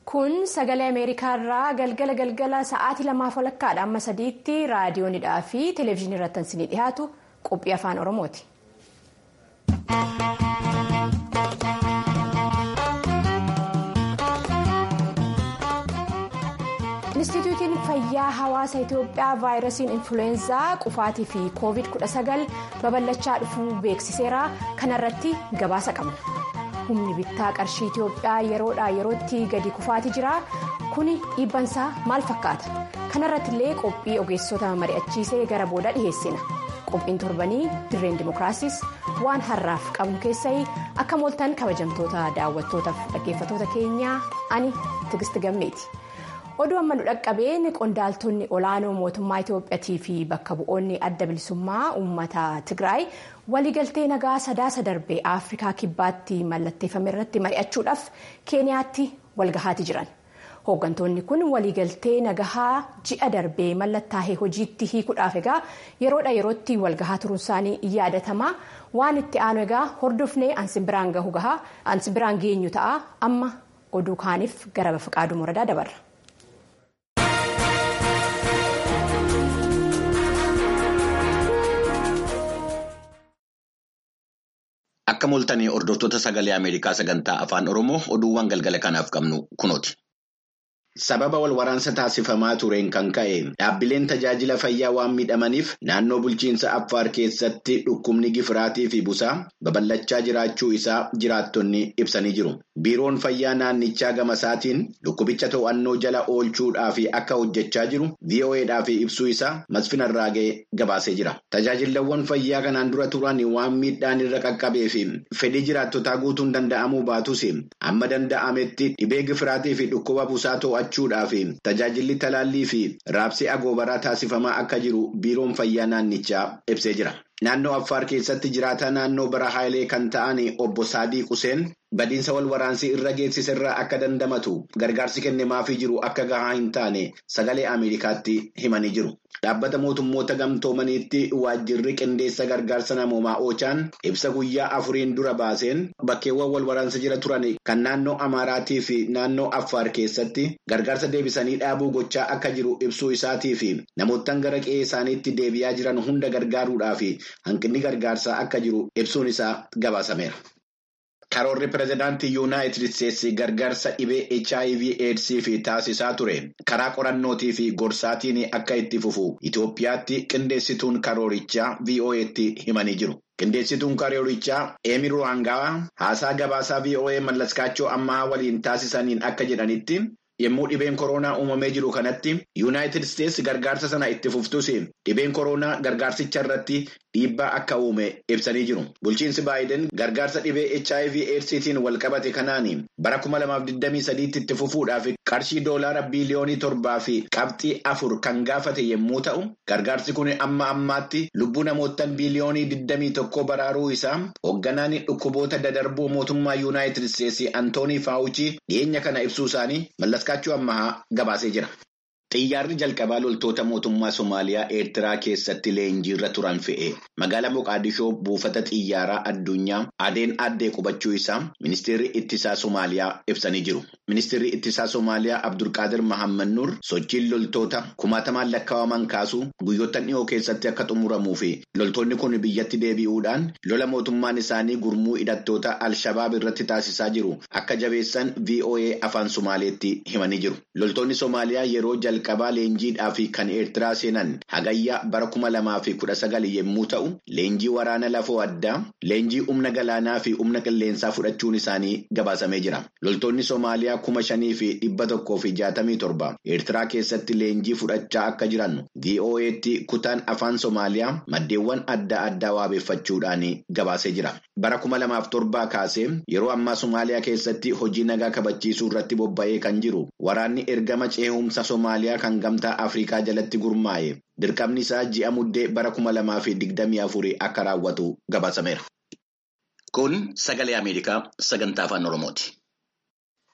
Kun sagalee Ameerikaa irraa galgala galgala sa'aatii lamaaf walakkaadha amma sadiitti raadiyoonidhaa fi televezyiinii irratti isinii dhiyaatu qophii afaan Oromooti. Inistituutiin fayyaa hawaasa Itoophiyaa vaayirasiin influweenzaa qufaatii fi koovid 19 babal'achaa dhufuu beeksiseera kanarratti gabaasa qabna. humni bittaa qarshii Itoophiyaa yeroodhaa yerootti gadi kufaatii jira kuni dhiibbansaa maal fakkaata kanarratti illee qophii ogeessota mari'achiisee gara booda dhiheessina qophiin torbanii dirreen dimookiraasiis waan har'aaf qabnu keessai akka mooltan kabajamtoota daawwattootaaf dhaggeeffatoota keenyaa ani tigisti gammeeti. oduu amma nu dhaqqabeen qondaaltonni olaanoo mootummaa Itoophiyaatii fi bakka bu'oonni adda bilisummaa uummata Tigraay waliigaltee nagaa sadaasa darbee Afrikaa kibbaatti mallatteeffame irratti mari'achuudhaaf Keeniyaatti walgahaati jiran. Hooggantoonni kun waliigaltee nagahaa ji'a darbee mallattaa'ee hojiitti hiikuudhaaf egaa yeroodha yerootti walgahaa turuun isaanii yaadatamaa waan itti aanu egaa hordofnee ansi biraan gahu gahaa ansi biraan geenyu ta'a amma oduu kaaniif gara Bafaqaaduu Muradaa dabarra. Akka mooltanii hordoftoota sagalee Ameerikaa sagantaa afaan Oromoo oduuwwan galgala kanaaf qabnu kunooti. Sababa wal waraansa taasifamaa tureen kan ka'e dhaabbileen tajaajila fayyaa waan miidhamaniif naannoo bulchiinsa Affaar keessatti dhukkubni gifiraatii fi busaa babal'achaa jiraachuu isaa jiraattonni ibsanii jiru. Biiroon fayyaa naannichaa gama isaatiin dhukkubicha to'annoo jala oolchuudhaaf akka hojjechaa jiru VOAdhaaf ibsuu isaa Masfin Arraagee gabaasee jira. Tajaajilawwan fayyaa kanaan dura turan waan miidhaan irra qaqqabee fi fedhii jiraattotaa guutuun danda'amuu baatus amma danda'ametti dhibee gifiraatii fi dhukkuba busaa to'achuudhaaf tajaajilli talaallii fi raabsii agoobaraa taasifamaa akka jiru biiroon fayyaa naannichaa ibsee jira. Naannoo Affaar keessatti jiraataa naannoo bara Haayilee kan ta'an obbo Saadii Quseen badiinsa wal waraansii irra geessise irraa akka dandamatu gargaarsi kennamaafii jiru akka gahaa hin taane sagalee Ameerikaatti himanii jiru. Dhaabbata mootummoota gamtoomaniitti waajjirri qindeessa gargaarsa namoomaa Oochaan ibsa guyyaa afuriin dura baaseen bakkeewwan wal waraansa jira turan kan naannoo Amaaraatii fi naannoo Affaar keessatti gargaarsa deebisanii dhaabuu gochaa akka jiru ibsuu isaatii fi namoottan gara qe'ee isaaniitti deebi'aa jiran hunda gargaaruudhaaf hanqinni gargaarsaa akka jiru ibsuun isaa gabaasameera. Karoorri pireezidaantii Yuunaayitid Isteetsi gargaarsa dhibee HIV AIDSii fi taasisaa ture karaa qorannootii fi gorsaatiin akka itti fufu Itoophiyaatti qindeessituun karoorichaa VOA'tti himanii jiru. Qindeessituun karoorichaa Eemi Ruwaangaa haasaa gabaasaa VOA mallaskaachoo ammaa waliin taasisaniin akka jedhanitti yommuu dhibeen koronaa uumamee jiru kanatti Yuunaayitid Isteetsi gargaarsa sana itti fuftus dhibeen koronaa gargaarsicha irratti dhiibbaa akka uume ibsanii jiru. Bulchiinsi Baayiden gargaarsa dhibee HIV AIDSiitiin walqabate kanaan bara 2023 itti fufuudhaaf qarshii doolaara biiliyoonii torbaa fi qabxii afur kan gaafate yommuu ta'u, gargaarsi kun amma ammaatti lubbuu namootaan biiliyoonii 21 baraaruu isaa hoogganaan dhukkuboota dadarboo mootummaa Yuunaayitid Isteetsi Antoonii Faawuchii dhiyeenya kana ibsuu isaanii mallaskaachuu ammahaa gabaasee jira. Xiyyaarri jalqabaa loltoota mootummaa Somaaliyaa Eertiraa keessatti leenjiirra turan fe'e magaalaa Moqaadishoo buufata xiyyaaraa addunyaa adeen addee qubachuu isaa ministeerri ittisaa Somaaliyaa ibsanii jiru. Ministeerri ittisaa Somaaliyaa Abdulqaadir Mahammad Nuur sochiin loltoota kumaatamaan lakkaa'aman kaasuu guyyoota dhiyoo keessatti akka xumuramuu fi loltoonni kun biyyatti deebi'uudhaan lola mootummaan isaanii gurmuu hidhattoota Al-Shabaab irratti taasisaa jiru akka jabeessan VOA afaan Somaaleetti himanii jiru. Loltoonni Somaaliyaa yeroo jalqabaa leenjiidhaa fi kan eertiraa seenan hagayyaa bara kuma lamaa fi kudha sagal yommuu ta'u leenjii waraana lafoo addaa leenjii humna galaanaa fi humna qilleensaa fudhachuun isaanii gabaasamee jira loltoonni soomaaliyaa kuma shanii fi dhibba tokkoo fi jaatamii torba eertiraa keessatti leenjii fudhachaa akka jiran vo'eetti kutaan afaan soomaaliyaa maddeewwan adda addaa waabeeffachuudhaan gabaasee jira bara kuma lamaaf torbaa kaasee yeroo ammaa soomaaliyaa keessatti hojii nagaa kabachiisuu irratti bobba'ee kan jiru waraanni ergama ceehumsa soomaaliyaa. kan gamtaa afrikaa jalatti gurmaa'e dirqamni isaa ji'a muddee bara kuma lamaa fi digdamii afurii akka raawwatu gabaasameera. Kun sagalee Ameerikaa sagantaa afaan Oromooti.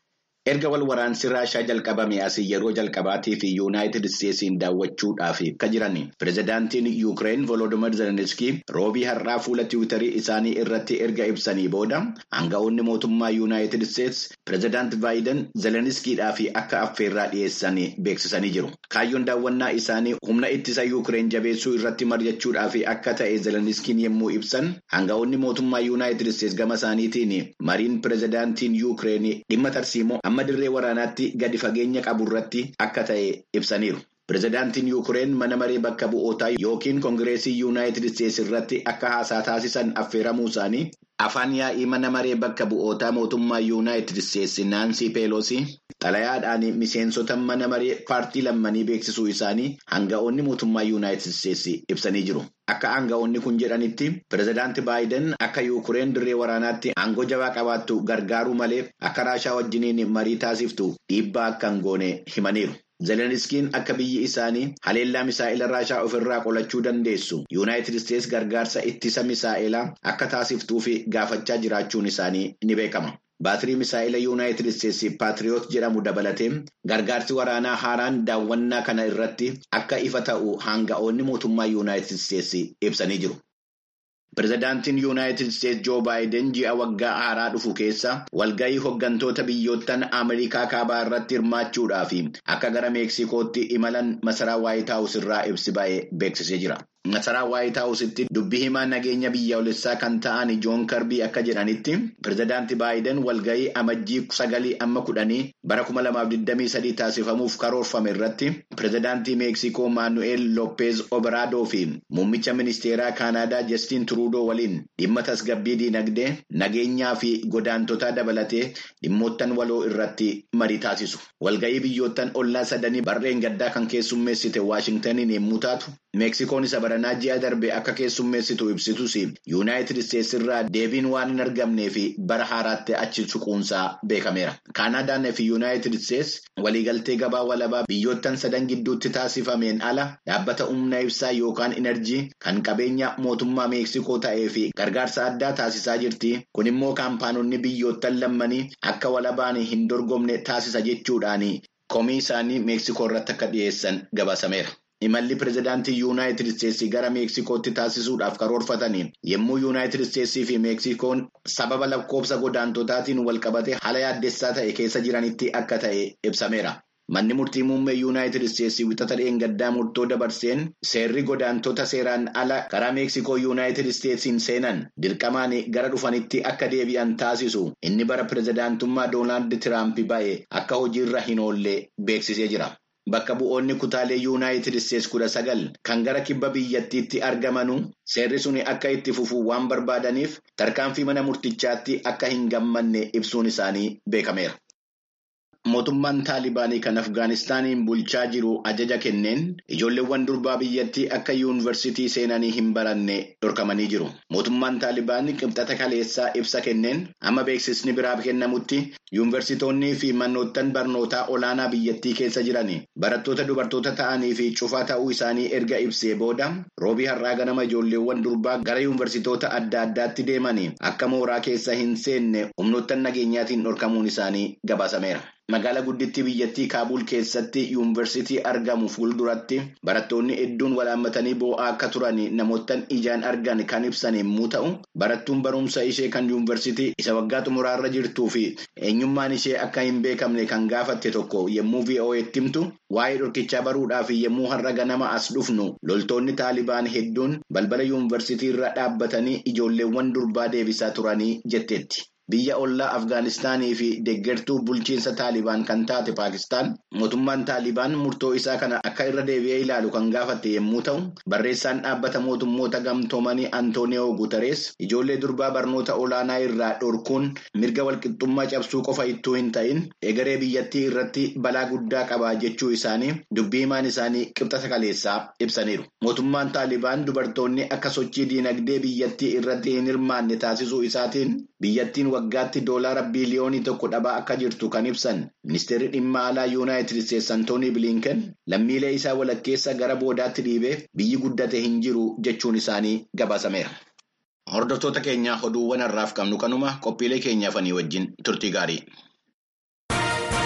Erga wal waraansi Raashaa jalqabame asii yeroo jalqabaatii fi Yuunaayitid Isteetsiin daawwachuudhaaf kan jiran pirezidaantiin Yuukireen Volodimir Zelenskii roobii har'aa fuula tiwiitarii isaanii irratti erga ibsanii booda aanga'oonni mootummaa Yuunaayitid Isteets pirezidaanti Baayiden Zelenskiidhaaf akka affeerraa dhiyeessan beeksisanii jiru. Kaayyoon daawwannaa isaanii humna ittisa Yuukireen jabeessuu irratti mari'achuudhaaf akka ta'e Zelenskiin yommuu ibsan aanga'oonni mootummaa Yuunaayitid Isteets gama isaaniitiin mariin pirezidaantiin Yuukireen dhimma tarsiimoo amma dirree waraanaatti gadi fageenya qabu irratti akka ta'e ibsaniiru. Pireezidaantiin Yuukireen mana maree bakka bu'ootaa yookiin koongireesii Yuunaayitid Isteets irratti akka haasaa taasisan affeeramuu isaanii afaan yaa'ii mana maree bakka bu'ootaa mootummaa Yuunaayitid Isteets Naansii Peeloosii xalayaadhaan miseensota mana maree paartii lammanii beeksisuu isaanii aanga'oonni mootummaa Yuunaayitid Isteets ibsanii jiru. Akka aanga'oonni kun jedhanitti pireezidaanti Baayiden akka Yuukireen dirree waraanaatti aangoo jabaa qabaattu gargaaruu malee akka Raashaa wajjiniin marii taasiftu dhiibbaa akka hin goone himaniiru. Zelenskiin akka biyyi isaanii haleellaa misaa'ila Raashaa ofirraa qolachuu dandeessu Yuunaayitid Isteets gargaarsa ittisa misaa'ilaa akka taasiftuuf gaafachaa jiraachuun isaanii ni beekama. Baatirii misaa'ila Yuunaayitid Isteets Paatiriyoot jedhamu dabalatee gargaarsi waraanaa haaraan daawwannaa kana irratti akka ifa ta'u aanga'oonni mootummaa Yuunaayitid Isteets ibsanii jiru. Pireezidaantiin Yuunaayitid Isteets Joo Baayiden ji'a waggaa haaraa dhufu keessa walgahii hooggantoota biyyoottan Ameerikaa kaabaa irratti hirmaachuudhaaf akka gara Meeksikootti imalan masaraa Waayit Haawus irraa ibsi ba'ee beeksisee jira. Masaraa Waayit Haawusitti dubbii himaa nageenya biyyoolessaa kan ta'an Joon Karbii akka jedhanitti pireezidaanti Baayiden walgahii amajjii sagalii amma kudhanii bara kuma lamaaf digdamii sadii taasifamuuf karoorfame irratti pireezidaantii Meeksikoo Maanu'eel Loppeez Oberaadoo fi muummicha ministeeraa Kaanaadaa Jastiin Turuudoo waliin dhimma tasgabbii diinagdee nageenyaa fi godaantotaa dabalatee dhimmoottan waloo irratti marii taasisu. Walgahii biyyoottan ollaa sadanii barreen gaddaa kan keessummeessite Waashingtaniin yommuu taatu Meeksikoon isa baranaa ji'a darbe akka keessummeessitu ibsitus Yuunaayitid Isteets irraa deebiin waan hin argamnee fi bara haaraatti achi suquunsaa beekameera. Kaanaadaan fi Yuunaayitid Isteets waliigaltee gabaa walabaa biyyoottan sadan gidduutti taasifameen ala dhaabbata humna ibsaa yookaan inerjii kan qabeenya mootummaa Meeksikoo ta'ee fi gargaarsa addaa taasisaa jirti. Kun immoo kaampaanonni biyyoottan lammanii akka walabaan hin dorgomne taasisa jechuudhaan komii isaanii Meeksikoo irratti akka dhiyeessan gabaasameera. Imalli pireezidaantii Yuunaayitid Isteetsii gara Meeksikootti taasisuudhaaf karoorfataniin yommuu Yuunaayitid Isteetsii fi Meeksikoon sababa lakkoofsa godaantotaatiin walqabatee haala yaaddessaa ta'e keessa jiranitti akka ta'e ibsameera. Manni murtii muummee Yuunaayitid Isteetsii wixata dheengaddaa murtoo dabarseen seerri godaantota seeraan ala karaa Meeksikoo Yuunaayitid Isteetsiin seenan dirqamaan gara dhufanitti akka deebi'an taasisu inni bara pireezidaantummaa Doonaald Tiraamp ba'e akka hojiirra hin oollee beeksisee jira. Bakka bu'oonni kutaalee Yuunaayitid Isteets kudha sagal kan gara kibba biyyattiitti argamanu seerri suni akka itti fufuu waan barbaadaniif tarkaanfii mana murtichaatti akka hin gammanne ibsuun isaanii beekameera. Mootummaan Taalibaanii kan Afgaanistaaniin bulchaa jiru ajaja kenneen ijoolleewwan durbaa biyyattii akka yuunivarsiitii seenanii hin baranne dhorkamanii jiru. Mootummaan Taalibaan qibxata kaleessaa ibsa kenneen amma beeksisni biraa kennamutti yuunivarsitoonnii fi manoottan barnootaa olaanaa biyyattii keessa jiran barattoota dubartoota ta'anii fi cufaa ta'uu isaanii erga ibsee booda roobii har'aa ganama ijoolleewwan durbaa gara yuunivarsitoota adda addaatti deemanii akka mooraa keessa hin seenne humnoottan nageenyaatiin dhorkamuun isaanii gabaasameera. Magaalaa guddittii biyyattii Kaabul keessatti yuunivarsiitii argamu fuulduratti barattoonni hedduun walaammatanii boo'aa akka turan namoottan ijaan argan kan ibsan yommuu ta'u, barattuun barumsa ishee kan yuunivarsiitii isa waggaa xumuraarra jirtuu fi eenyummaan ishee akka hin beekamne kan gaafatte tokko yommuu VOA'tti himtu waa'ee dhorkichaa baruudhaaf yommuu har'a ganama as dhufnu loltoonni Taalibaan hedduun balbala yuunivarsiitii irra dhaabbatanii ijoolleewwan durbaa deebisaa turanii jetteetti. Biyya ollaa Afgaanistaanii fi deeggartuu bulchiinsa Taalibaan kan taate Paakistaan mootummaan Taalibaan murtoo isaa kana akka irra deebi'ee ilaalu kan gaafatte yommuu ta'u, barreessaan dhaabbata mootummoota gamtoomanii Antooniyoo Guutarees ijoollee durbaa barnoota olaanaa irraa dhorkuun mirga walqixxummaa cabsuu qofa ittuu hin ta'in egeree biyyattii irratti balaa guddaa qaba jechuu isaanii dubbii himaan isaanii qibxata kaleessaa ibsaniiru. Mootummaan Taalibaan dubartoonni akka sochii diinagdee biyyattii irratti hin hirmaanne taasisuu isaatiin biyyattiin waggaatti doolaara biiliyoonii tokko dhabaa akka jirtu kan ibsan ministeerri dhimma alaa yuunaayitid isteetsi antoonii biliinken lammiilee isaa walakkeessa gara boodaatti dhiibee biyyi guddate hin jiru jechuun isaanii gabaasameera. hordoftoota keenya oduuwwan har'aaf qabnu kanuma qophiilee keenyaafanii wajjin turtii gaarii.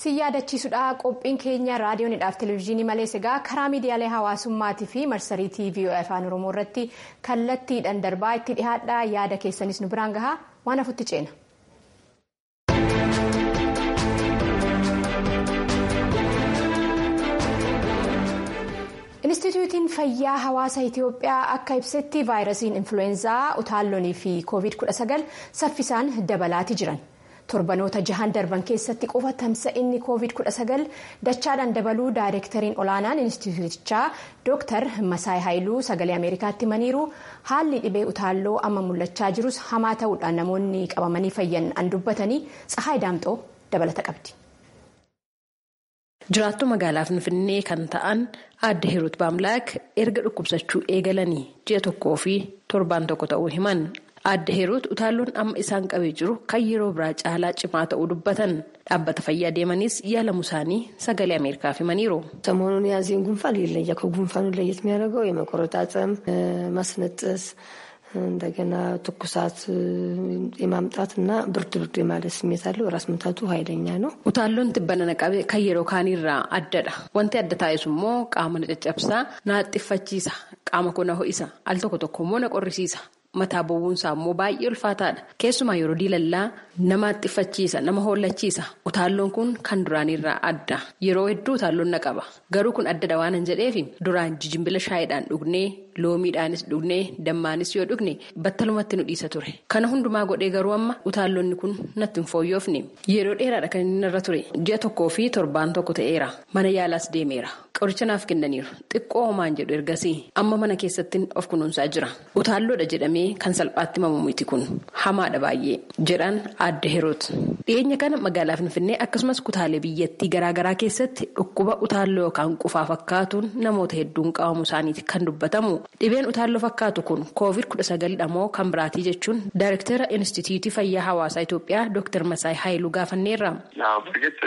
si yaadachiisudha qophiin keenya raadiyoonidhaaf televezyiinii malees egaa karaa miidiyaalee hawaasummaatii fi marsariitii vii'oo afaan oromoo irratti kallattiidhaan darbaa itti dhihaadha yaada keessanis nu biraan gahaa waan hafutti ceena. Inistituutiin fayyaa hawaasa Itoophiyaa akka ibsetti vaayirasiin influweenzaa utaalloonii fi covid-19 saffisaan dabalaati jiran. torbanoota jahan darban keessatti qofa tamsa'inni covid-19 dachaadhaan dabaluu daayireektariin olaanaan inistituutichaa dooktar masaay haayiluu sagalee ameerikaatti himaniiru haalli dhibee utaalloo amma mul'achaa jirus hamaa ta'uudhaan namoonni qabamanii fayyan an dubbatanii tsahaay daamxoo dabalata qabdi. jiraattuu magaalaa finfinnee kan ta'an aadde hiruut baamlaak erga dhukkubsachuu eegalanii ji'a tokkoo fi torbaan tokko ta'uu himan. Aadde Hiruut utaalloon amma isaan qabee jiru kan yeroo biraa caalaa cimaa ta'uu dubbatan dhaabbata fayyaa deemanis yaalamu isaanii sagalee Ameerikaaf himaniiru. ሰሞኑን የያዘኝ ጉንፋን ይለያል። ከጉንፋኑ ለየት የሚያደርገው የመቆረጣጠም ማስነጠስ፣ እንደገና ትኩሳት የማምጣት እና ብርድ ብርድ የማለት ስሜት አለው። ራስ ምታቱ ኃይለኛ ነው። utaalloon tibbana naqabe kan yeroo kaanirraa addadha. Wanti adda taa'es immoo qaama na caccabsaa na haxxiffachiisa. Qaama koo na ho'isa. Al tokko tokko immoo na qorrisiisa. Mataa bu'uunsaa immoo baay'ee ulfaataadha. Keessumaa yeroo diilallaa nama haxxiffachiisa, nama hollachiisa. Utaalloon kun kan duraanirraa adda. Yeroo hedduu utaalloon na qaba. Garuu kun addadha waan hin jedheef duraan jijimbila shaayiidhaan dhugnee, loomiidhaanis dhugnee, dammaanis yoo dhugne battalumatti nu dhiisa ture. Kana hundumaa godhee garuu amma utaalloonni kun natti hin fooyyofne. Yeroo dheeraadha kan inni irra ture. Ji'a tokkoo fi torbaan tokko ta'eera. Mana yaalaas deemeera. Qoricha naaf kennaniiru. Xiqqoo homaan jedhu ergasii amma mana keessatti of kunuunsaa jira. Utaalloodha jedhamee kan salphaatti himamu miti kun hamaadha baay'ee jedhan aadde Hiruut. Dhiyeenya kana magaalaa Finfinnee akkasumas kutaalee biyyattii garaagaraa keessatti dhukkuba utaalloo yookaan qufaa fakkaatuun namoota hedduun qabamu isaaniiti kan dubbatamu. Dhibeen utaalloo fakkaatu kun koovid kudha sagalidha moo kan biraatii jechuun daayirektara Inistituutii Fayyaa Hawaasaa Itoophiyaa Dr. Masaay Haayiluu gaafanneerra. በእርግጥ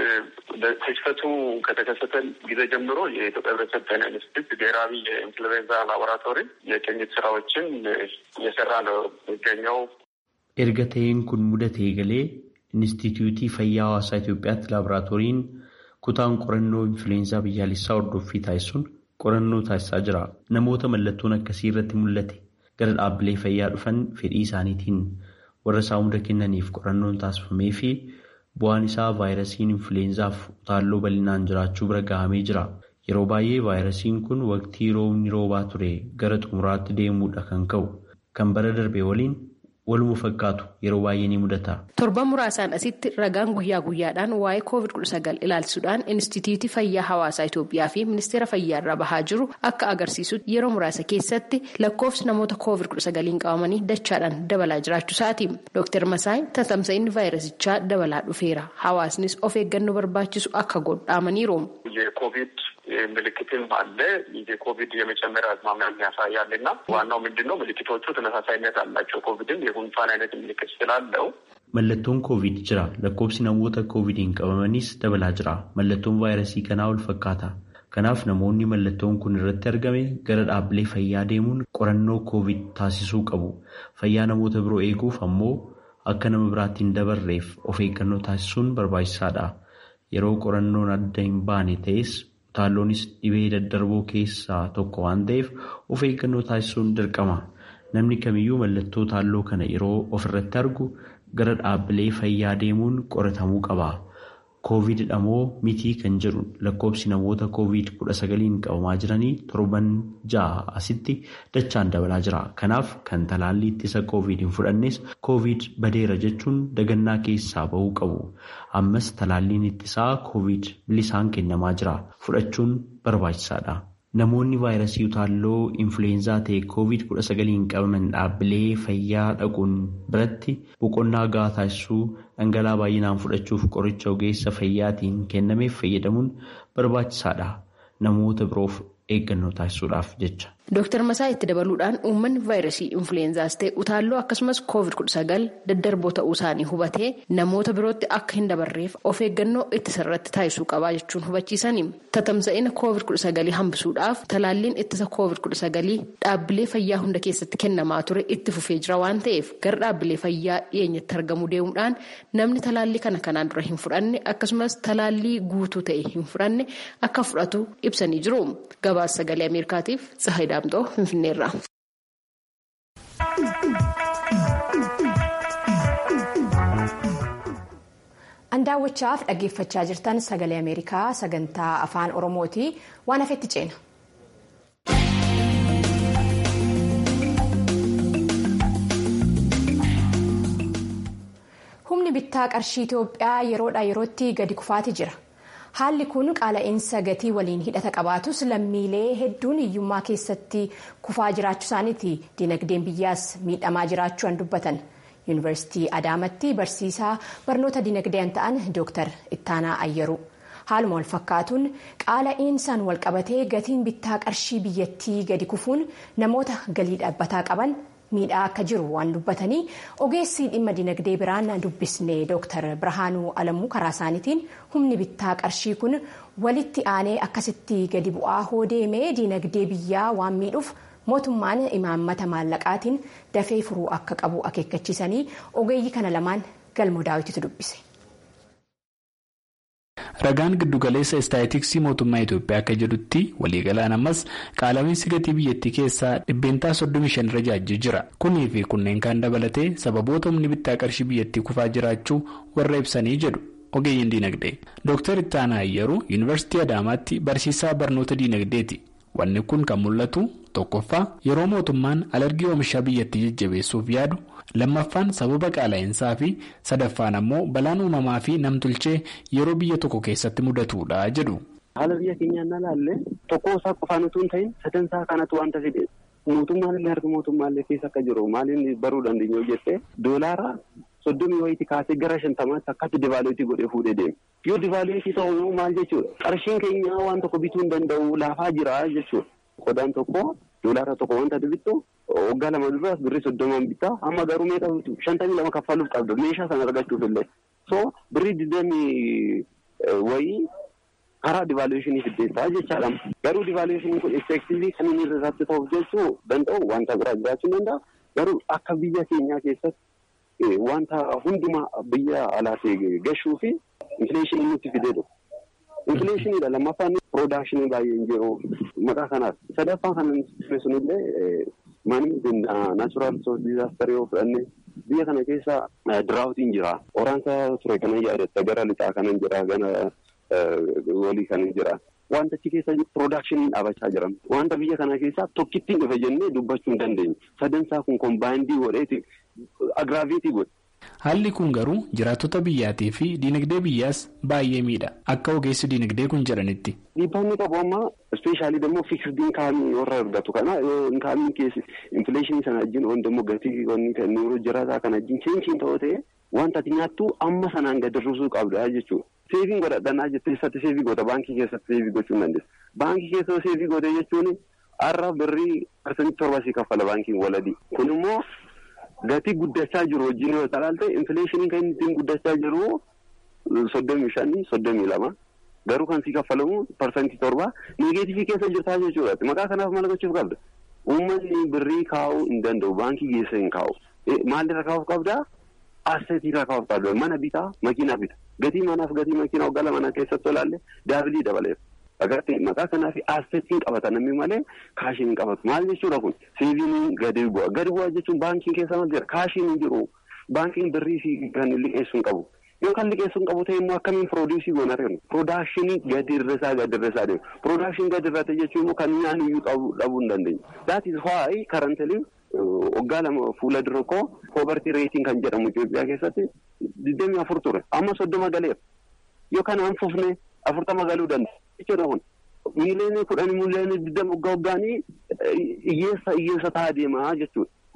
ክስተቱ ከተከሰተ ጊዜ ጀምሮ የኢትዮጵያ ሕብረተሰብ ጤና ኢንስቲትዩት ብሔራዊ የኢንፍሉዌንዛ ላቦራቶሪ የቅኝት ስራዎችን እየሰራ ነው የሚገኘው። erga ta'een kun mudatee galee inistituutii fayyaa hawaasaa Itoophiyaatti laaboraatooriin kutaan qorannoo influweenzaa biyyaalessaa hordoffii taasisuun qorannoo taasisaa jira. Namoota mallattoon akkasii irratti mul'ate gara dhaabbilee fayyaa dhufan fedhii isaaniitiin warra saamuda kennaniif qorannoon taasifamee fi bu'aan isaa vaayirasiin influweenzaaf utaalloo bal'inaan jiraachuu bira gahamee jira. Yeroo baay'ee vaayirasiin kun waqtii roobni roobaa ture gara xumuraatti deemuudha kan ka'u. Kan bara darbe waliin waluma fakkaatu yeroo baay'ee ni mudata. Torban muraasaan asitti ragaan guyyaa guyyaadhaan waa'ee koovid kudha sagal ilaalchisuudhaan Inistituutii Fayyaa Hawaasaa Itoophiyaa fi Ministeera Fayyaa irraa bahaa jiru akka agarsiisutti yeroo muraasa keessatti lakkoofsi namoota koovid kudha sagaliin qabamanii dachaadhaan dabalaa jiraachuu isaati. Dooktar Masaay tamsa'inni vaayirasichaa dabalaa dhufeera. Hawaasnis of eeggannoo barbaachisu akka godhaamaniiru. የኮቪድ ምልክትም አለ የኮቪድ የመጨመር አዝማሚያ ያሳያል እና ዋናው ምንድን ነው ምልክቶቹ ተመሳሳይነት አላቸው። ኮቪድም የጉንፋን አይነት ምልክት ስላለው Mallattoon koovid jira. Lakkoofsi namoota koovidiin qabamanis dabalaa jira. Mallattoon vaayirasii kanaa wal fakkaata. Kanaaf namoonni mallattoon kun irratti argame gara dhaabbilee fayyaa deemuun qorannoo koovid taasisuu qabu. Fayyaa namoota biroo eeguuf ammoo akka nama biraatti hin dabarreef of eeggannoo taasisuun barbaachisaadha. Yeroo qorannoon adda hin baane ta'es utaalloonis dhibee daddarboo keessaa tokko waan ta'eef of eeggannoo taasisuun dirqama. Namni kamiyyuu mallattoo utaalloo kana yeroo ofirratti argu gara dhaabbilee fayyaa deemuun qoratamuu qaba. Koovididha moo mitii kan jedhu lakkoofsi namoota koovid kudha sagaliin qabamaa jiranii torban ja'a asitti dachaan dabalaa jira. Kanaaf kan talaallii ittisa koovid hin fudhannes koovid badeera jechuun dagannaa keessaa bahuu qabu. Ammas talaalliin ittisaa koovid bilisaan kennamaa jira. Fudhachuun barbaachisaadha. Namoonni vaayirasii utaalloo influweenzaa ta'e koovid kudha sagaliin qabaman dhaabbilee fayyaa dhaquun biratti boqonnaa gahaa taasisuu dhangala'aa baay'inaan fudhachuuf qoricha ogeessa fayyaatiin kennameef fayyadamuun barbaachisaadha. Namoota biroof eeggannoo taasisuudhaaf jecha. Dooktar Masaa itti dabaluudhaan uummanni vaayirasii influenzaas ta'e utaalloo akkasumas koovid kudha sagal daddarboo ta'uu isaanii hubatee namoota birootti akka hin dabarreef of eeggannoo ittisa irratti taasisuu qabaa jechuun hubachiisani. Tatamsa'ina koovid kudha sagalii hambisuudhaaf talaalliin ittisa koovid kudha sagalii dhaabbilee fayyaa hunda keessatti kennamaa ture itti fufee jira waan ta'eef gara dhaabbilee fayyaa dhiyeenyatti argamuu deemuudhaan namni talaallii kana kanaan dura hin fudhanne akkasumas talaallii guutuu ta'e hin fudhanne akka fudhatu ibsanii jiru. Gabaasa sagalee Ameerikaatiif Tsahayi Daamxoo Finfinneerra. An daawwachaaf dhaggeeffachaa jirtan sagalee Ameerikaa sagantaa afaan Oromooti waan hafetti ceena. Humni bittaa qarshii Itoophiyaa yeroodhaa yerootti gadi kufaatii jira. Haalli kun qaala'insa gatii waliin hidhata qabaatus lammiilee hedduun hiyyummaa keessatti kufaa jiraachuu isaaniiti dinagdeen biyyaas miidhamaa jiraachuudhaan dubbatan. Yuunivarsiitii Adaamatti barsiisaa barnoota dinagdeen ta'an Dr. Ittaanaa Ayyaru. Haaluma wal fakkaatuun qaala'insaan wal qabatee gatiin bittaa qarshii biyyattii gadi kufuun namoota galii dhaabbataa qaban miidhaa akka jiru waan dubbatanii ogeessi dhimma dinagdee biraan dubbisne Dr. Birhaanuu Alamuu karaa isaaniitiin humni bittaa qarshii kun walitti aanee akkasitti gadi bu'aa hoo deemee dinagdee biyyaa waan miidhuuf mootummaan imaammata maallaqaatiin dafee furuu akka qabu akeekkachiisanii ogeeyyii kana lamaan galmoo daawwititu dubbise. Ragaan giddugaleessa istaatiksii mootummaa Itoophiyaa akka jedhutti waliigalaan ammas qaala'insi gatii biyyattii keessaa dhibbeentaa 35 irra jaajjii jira. Kunii fi kunneen kan dabalatee sababoota humni bittaa qarshii biyyattii kufaa jiraachuu warra ibsanii jedhu ogeeyyiin dinagdee. Dr. Ittaanaa Ayyaruu Yuunivarsiitii Adaamaatti barsiisaa barnoota dinagdeeti. Wanni kun kan mul'atu tokkoffaa yeroo mootummaan alargii oomishaa biyyattii jajjabeessuuf yaadu lammaffaan sababa qaala'insaa fi sadaffaan ammoo balaan uumamaa fi namtolchee yeroo biyya tokko keessatti mudatudha jedhu. Haala biyya keenyaa na laalle tokko isaa qofaan utuu hin ta'in sadansaa kanatu wanta fide mootummaan illee harka mootummaallee keessa akka jiru maaliin baruu dandeenyu jettee doolaara soddomii wayiiti kaasee gara shantamaatti akkatti divaaluutii godhee fuudhee deema. Yoo divaaluutii ta'u maal jechuudha qarshiin keenya waan tokko bituu hin danda'u laafaa jira jechuudha. Qodaan tokko doolaara tokko wanta bittu waggaa lama dura birrii soddomaan bittaa amma garuu meeqa bitu shantamii lama kaffaluuf qabda meeshaa sana argachuuf illee so birrii digdamii wayii karaa divaaluushinii fiddeessaa jechaadha. Garuu divaaluushinii kun effektiivii kan inni irratti ta'uuf jechuu danda'u wanta biraa jiraachuu danda'a. Garuu akka biyya keenyaa keessatti wanta hundumaa biyya alaatii gashuu fi infileeshinii nutti fideedha. Infileeshiniidha lammaffaan piroodakshinii baay'een jiru maqaa kanaaf sadaffaan kan sunillee manii naachuraal risoos diizaastarii yoo fudhanne biyya kana keessa diraawutiin jira. Waraansa ture kanan yaadatta gara lixaa kanan jira gana walii kanan jira. Wanta achi keessa piroodakshinii dhaabachaa jiran. Wanta biyya kana keessaa tokkittiin dhufe jennee dubbachuu hin dandeenye. Sadansaa kun kombaayindii godheeti agiraaveetii godhe. Haalli kun garuu jiraattota biyyaatii fi diinagdee biyyaas baay'ee miidha. Akka ogeessi diinagdee kun jedhanitti. Dhiibbaan inni qabu amma ispeeshaalii dammoo fiksd inkaamii warra argatu kana yoo inkaamiin keessi infileeshinii sana wajjin waan dammoo gatii wanni kan nuuroo jiraataa kana wajjin cheenchiin ta'uu ta'e wanta ati nyaattu amma sanaan gadi hir'isuu qabda jechuudha. Seeviin godhadhanaa jettee eessatti seevii goota baankii keessatti seevii gochuu hin dandeessu. Baankii keessa seevii goote jechuun har'a birrii parsantii torba sii kaffala baankiin waladii. Kun immoo gatii guddachaa jiru wajjin yoo ilaalte infileeshiniin kan ittiin guddachaa jiru soddomii shanii soddomii lama garuu kan sii kaffalamu parsantii torba negeetifii keessa jirtaa jechuudha. Maqaa kanaaf maal gochuuf qabda? Uummanni birrii kaa'uu hin danda'u baankii keessa hin kaa'u. Maalirra kaa'uuf qabdaa? Asseetiirra kaa'uuf qabda. Mana bitaa makiinaa bita. Gatii manaaf gatii makiinaa waggaa mana keessatti olaalle daabilii dabaleef. Agartee maqaa kanaaf asseetiin qabata namni malee kaashii hin qabatu. Maal jechuudha kun seeviin gadi bu'a. Gadi bu'a jechuun baankiin keessa maal jira? Kaashiin hin jiru. Baankiin birrii fi kan liqeessuu hin qabu. Yoo kan liqeessuu hin qabu ta'e immoo akkamiin pirooduusii goona arginu? Piroodakshinii gadi irrasaa gadi irrasaa deemu. Piroodakshinii gadi irratti jechuun immoo kan nyaanni iyyuu dhabuu hin dandeenye. That is why currently waggaa lama fuula dura koo poobartii reetiin kan jedhamu Itoophiyaa keessatti digdamii afur ture. Amma soddoma galeera. Yoo kanaan fufne afurtama galuu danda'a. jechuudha kun miiliyoonii kudhanii miiliyoonii digdama waggaa waggaanii hiyyeessa hiyyeessa ta'aa deemaa jechuudha.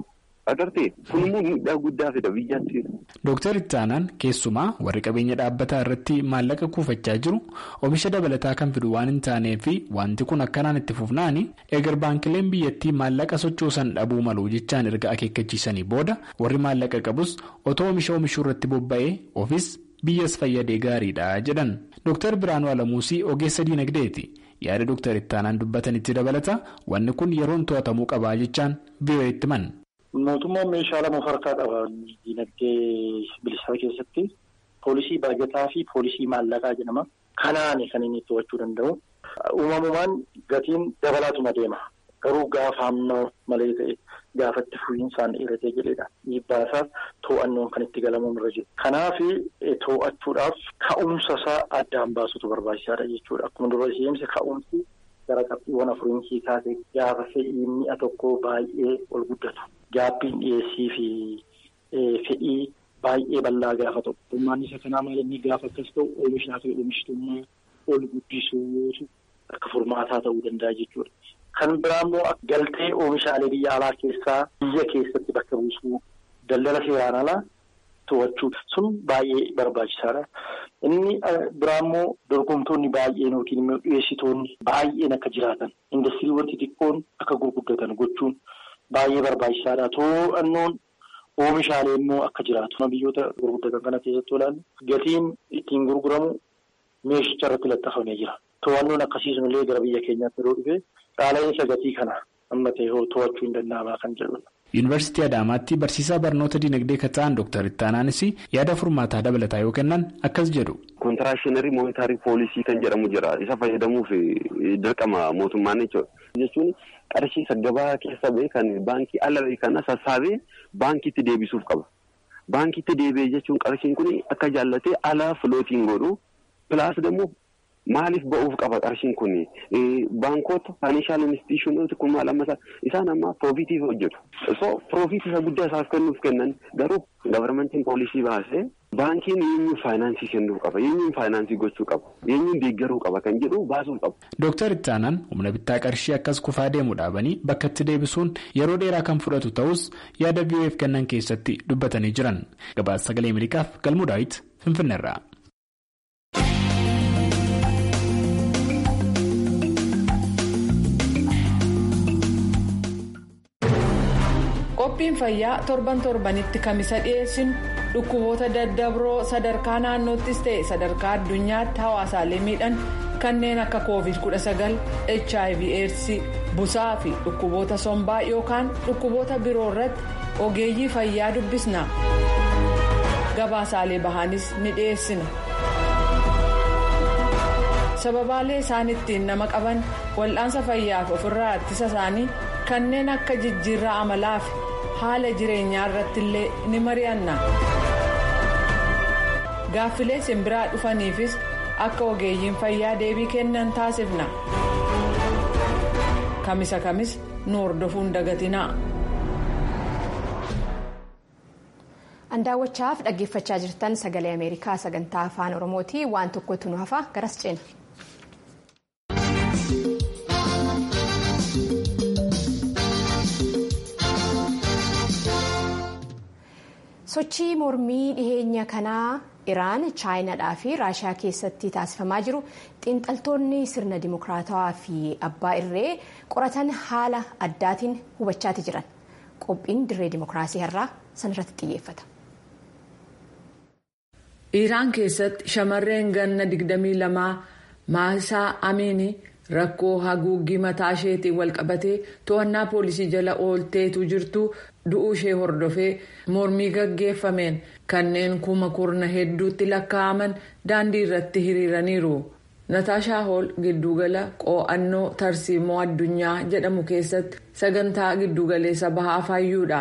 Agartee kun immoo miidhaa guddaa fida biyyaatti. Dooktar Ittaanaan keessumaa warri qabeenya dhaabbataa irratti maallaqa kuufachaa jiru oomisha dabalataa kan fidu waan hin taanee fi wanti kun akkanaan itti fufnaani eegar baankileen biyyattii maallaqa sochoosan dhabuu malu jechaan erga akeekkachiisanii booda warri maallaqa qabus otoo oomisha oomishuu irratti bobba'ee ofis biyyas fayyadee gaariidha jedhan. Dooktar Biraanuu Alamuusii ogeessa diinagdeeti. Yaada Dooktar Ittaanaan dubbatanitti dabalata wanni kun yeroon to'atamuu qabaa jechaan biyyooti himan. Mootummaan meeshaa lama of harkaa qaba. Dinagdee bilisaa keessatti poolisii baajataa fi poolisii maallaqaa jedhama. Kanaani kan inni to'achuu danda'u. Uumamumaan gatiin dabalaatuma deema. Garuu gaafa hamma malee ta'e gaafatti fuuyinsaan dheeratee jedhedha. Dhiibbaasaaf to'annoon kan itti galamuun irra jiru. Kanaaf to'achuudhaaf ka'umsa isaa addaan baasutu barbaachisaadha jechuudha. Akkuma dura isheensi ka'umsi gara qabxiiwwan afuriin kaase gaafa fedhii mi'a tokkoo baay'ee ol guddatu. Gaabbiin dhiyeessii fi fedhii baay'ee bal'aa gaafa ta'u. Hirmaanni isa kanaa maal inni gaafa akkas ta'u oomishaa fi oomishtummaa ol guddisuutu akka furmaataa ta'uu danda'a jechuudha. Kan biraa immoo galtee oomishaalee biyya alaa keessaa biyya keessatti bakka buusuu daldala seeraan alaa to'achuu sun baay'ee barbaachisaadha. Inni biraa immoo dorgomtoonni baay'een yookiin immoo dhiyeessitoonni baay'een akka jiraatan indastiriiwwan xixiqqoon akka gurguddatan gochuun. Baay'ee barbaachisaadha. To'annoon oomishaalee immoo akka jiraatu. Biyyoota gurguddatan kana keessatti ilaallu gatiin ittiin gurguramu meeshicha irratti laxxafamee jira. To'annoon akkasii sunillee gara biyya keenyaatti yeroo dhufe qaala'insa gatii kana amma ta'e to'achuu hin danda'amaa kan jedhudha. Yuunivarsiitii Adaamaatti barsiisaa barnoota dinagdee kan ta'an Dr. Ittaanaanis yaada furmaataa dabalataa yoo kennan akkas jedhu. Kontiraashinarii moonitaarii poolisii kan jedhamu jira. Isa fayyadamuuf dirqama mootummaan jechuudha. Jechuun qarshii gabaa keessa ba'e kan baankii ala ba'e kana sassaabee baankiitti deebisuuf qaba. Baankiitti deebi'ee jechuun qarshiin kun akka jaallatee ala filootiin godhu pilaas immoo maaliif ba'uuf qaba qarshiin kun baankota faayinanshaal instituushinooti kun maal amma isaan amma piroofiitiif hojjetu. So piroofiit isa guddaa isaaf kennuuf kennan garuu gabarmentiin poolisii baasee baankiin eenyuun faayinaansii kennuu qaba eenyuun faayinaansii gochuu qaba eenyuun deeggaruu qaba kan jedhu baasuuf qaba. Dooktar Ittaanaan humna bittaa qarshii akkas kufaa deemu dhaabanii bakka itti deebisuun yeroo dheeraa kan fudhatu ta'us yaada biyyoef kennan keessatti dubbatanii jiran gabaasa sagalee Ameerikaaf galmuu daawit Finfinneerraa. qophiin fayyaa torban torbanitti kamisa dhiyeessinu dhukkuboota daddabroo sadarkaa naannoottis ta'e sadarkaa addunyaatti hawaasaalee miidhan kanneen akka covid 19 hiv aids busaa fi dhukkuboota sombaa yookaan dhukkuboota biroo irratti ogeeyyii fayyaa dubbisna gabaasaalee bahaanis ni dhiyeessina sababaalee isaan ittiin nama qaban wal'aansa fayyaaf ofirraa ittisa isaanii kanneen akka jijjiirraa amalaa fi haala jireenyaa irratti illee ni mari'anna gaaffilee simbiraa dhufaniifis akka ogeeyyiin fayyaa deebii kennan taasifna kamisa kamis nu hordofuun dagatinaa. an daawwachaaf dhaggeeffachaa jirtan sagalee ameerikaa sagantaa afaan oromooti waan tokkotu nu hafa garas ceena. sochii mormii dhiheenya kanaa iraan chaayinaadhaa fi raashiyaa keessatti taasifamaa jiru xiinxaltoonni sirna dimokiraatawaa fi abbaa irree qoratan haala addaatiin hubachaati jiran qophiin dirree dimokiraasii har'aa sanirratti xiyyeeffata. Iraan keessatti shamarreen ganna 22 maasaa amiini rakkoo haguuggii mataa isheetiin walqabatee to'annaa poolisii jala oolteetu jirtu du'uu ishee hordofee mormii gaggeeffameen kanneen kuma kurna hedduutti lakkaa'aman daandii irratti hiriiraniiru. Nataashaa Hool giddugala qo'annoo tarsiimoo addunyaa jedhamu keessatti sagantaa giddugaleessa bahaa faayyuudha.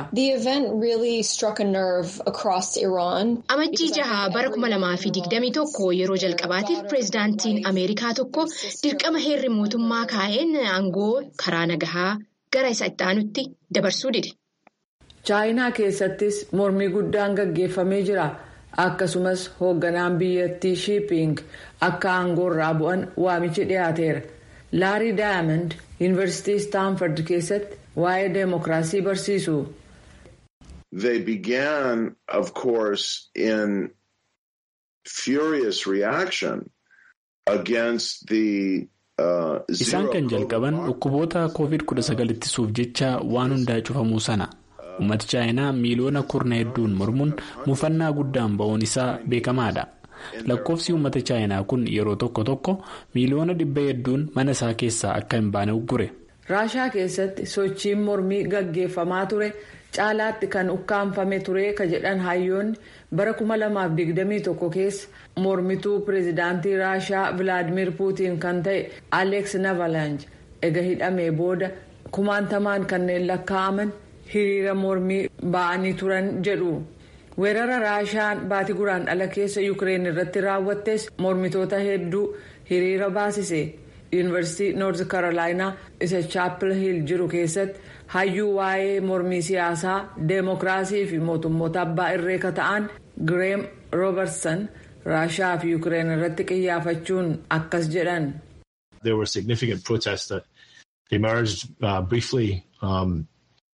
Amajjii jahaa bara 2021 yeroo jalqabaatiif pireezidaantiin Ameerikaa tokko dirqama heerri mootummaa kaa'een aangoo karaa nagahaa gara isa itti aanutti dabarsuu dide. Chaayinaa keessattis mormii guddaan gaggeeffamee jira. akkasumas hoogganaan biyyattii shiiping akka aangoorraa bu'an waamichi dhiyaateera laarii daayamand yuunivarsiitii istaanford keessatti waa'ee deemokiraasii barsiisu. they began, of course, in furious reaction against the. Isaan kan jalqaban dhukkuboota COVID-19 ittisuuf jecha waan hundaa cufamuu sana. Uummati chaayinaa miiliyoona kurna hedduun mormuun mufannaa guddaan ba'uun isaa beekamaadha. Lakkoofsi uummata chaayinaa kun yeroo tokko tokko miiliyoona dhibba hedduun mana isaa keessaa akka hin baane uggure. Raashaa keessatti sochiin mormii gaggeeffamaa ture caalaatti kan ukkaanfame ture ka jedhan hayyoonni bara 2021 keessa mormituu pireezidaantii Raashaa Vilaadimir Puutiin kan ta'e Aleeks Navalanj ega hidhamee booda kumaantamaan kanneen lakkaa'aman hiriira mormii ba'anii turan jedhu. weerara raashaan baatii guraan dhala keessa yuukireen irratti raawwattes mormitoota hedduu hiriira baasise yuunivarsiitii noorth karoolaayinaa isa chaapil hiil jiru keessatti hayyuu waa'ee mormii siyaasaa deemokiraasii fi mootummoota abbaa irree ka ta'an gireem roobertson raashaa fi yuukireen irratti qiyyaafachuun akkas jedhan. There were significant protests that emerged uh, briefly um,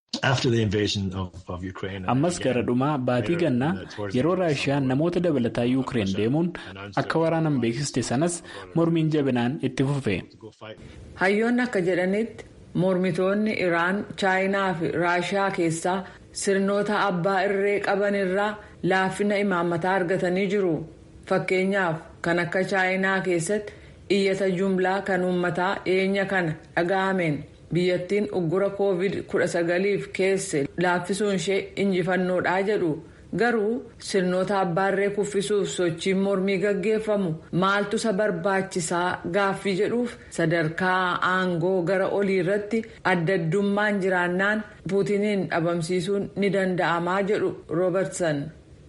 ammas gara dhumaa baatii gannaa yeroo raashiyaan namoota dabalataa yuukireen deemuun akka waraanan beeksiste sanas mormiin jabinaan itti fufe. hayyoonni akka jedhanitti mormitoonni iraan chaayinaa fi raashiyaa keessaa sirnoota abbaa irree qaban irraa laaffina imaammataa argatanii jiru fakkeenyaaf kan akka chaayinaa keessatti iyyata jumlaa kan uummataa dhiyeenya kana dhaga'ameen. biyyattiin uggura covid 19f keesse laaffisuun ishee injifannoodha jedhu garuu sirnoota abbaarree kuffisuuf sochiin mormii gaggeeffamu maaltu isa barbaachisaa gaaffii jedhuuf sadarkaa aangoo gara olii irratti adda addummaan jiraannaan puutiniin dhabamsiisuun ni danda'amaa jedhu roobertson.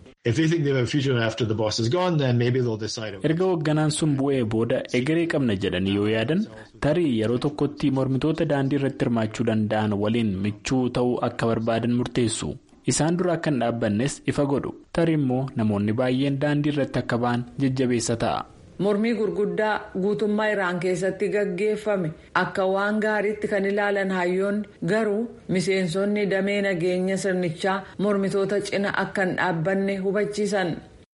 erga hoogganaan sun bu'ee booda egeree qabna jedhanii yoo yaadan tarii yeroo tokkotti mormitoota daandii irratti hirmaachuu danda'an waliin michuu ta'uu akka barbaadan murteessu isaan dura akka hin dhaabbannes ifa godhu tarii immoo namoonni baay'een daandii irratti akka ba'an jajjabeessa ta'a. mormii gurguddaa guutummaa iraan keessatti gaggeeffame akka waan gaariitti kan ilaalan hayyoonni garuu miseensonni damee nageenya sirnichaa mormitoota cina akka hin dhaabbanne hubachiisan.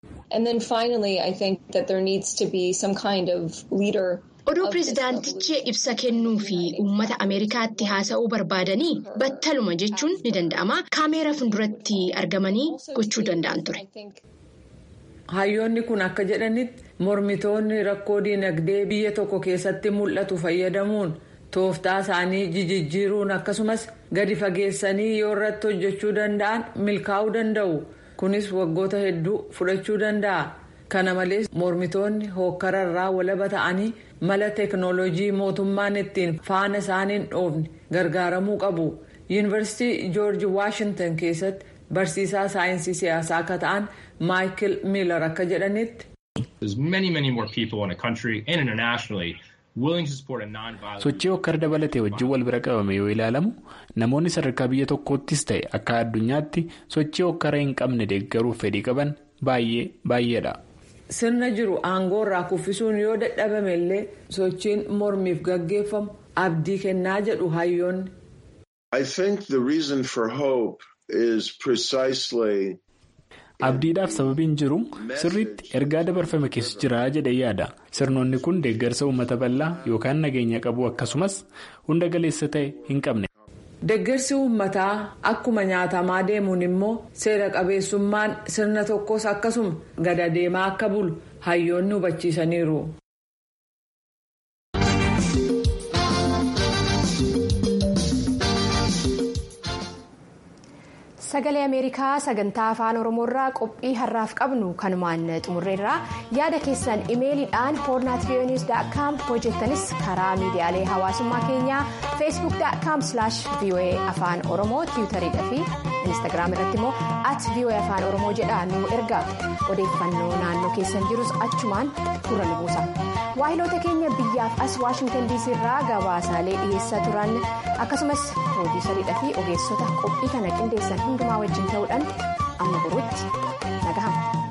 oduu pirezidaantichi ibsa kennuu fi uummata ameerikaatti haasa'uu barbaadanii battaluma jechuun ni danda'ama kaameera fuulduratti argamanii gochuu danda'an ture. hayyoonni kun akka jedhanitti mormitoonni rakkoo diinagdee biyya tokko keessatti mul'atu fayyadamuun tooftaa isaanii jijjiiruun akkasumas gadi fageessanii yoo irratti hojjechuu danda'an milkaa'uu danda'u kunis waggoota hedduu fudhachuu danda'a kana malees mormitoonni hookkararraa walaba ta'anii mala teeknooloojii mootummaan ittiin faana isaaniin dhoofne gargaaramuu qabu yuunivarsiitii joorji waashintan keessatti barsiisaa saayinsii siyaasaa akka ta'an maayikil miilar akka jedhanitti. sochii hokkara dabalatee wajjin wal bira qabame yoo ilaalamu namoonni sadarkaa biyya tokkoottis ta'e akka addunyaatti sochii hokkara hin qabne deeggaruuf fedhii qaban baay'ee baay'eedha. sirna jiru aangoo irraa kuffisuun yoo dadhabame illee sochiin mormiif gaggeeffamu abdii kennaa jedhu hayyoonni. abdiidhaaf sababiin jiru sirriitti ergaa dabarfame keessa jira jedhee yaada sirnoonni kun deeggarsa uummata bal'aa yookaan nageenya qabu akkasumas hunda galeessa ta'e hin qabne. deeggarsi uummataa akkuma nyaatamaa deemuun immoo seera qabeessummaan sirna tokkos akkasuma gada deemaa akka bulu hayyoonni hubachiisaniiru. sagalee ameerikaa sagantaa afaan oromoorraa qophii har'aaf qabnu kanumaan xumurreerraa yaada keessan imeeliidhaan hoornaatviyooniis.com hojjettanis karaa miidiyaalee hawaasummaa keenyaa feesbuuk.com voa afaan oromoo tiwutariidha fi instaagiraam irratti immoo at voa afaan oromoo jedha nu ergaa odeeffannoo naannoo keessan jirus achumaan gurra nu buusa waahiloota keenya biyyaaf as waashingtan diisii irraa gabaasaalee dhiyeessaa turan akkasumas piroodiisariidha fi ogeessota qophii kana qindeessan hundumaa wajjin ta'uudhaan amma boruutti nagahamu.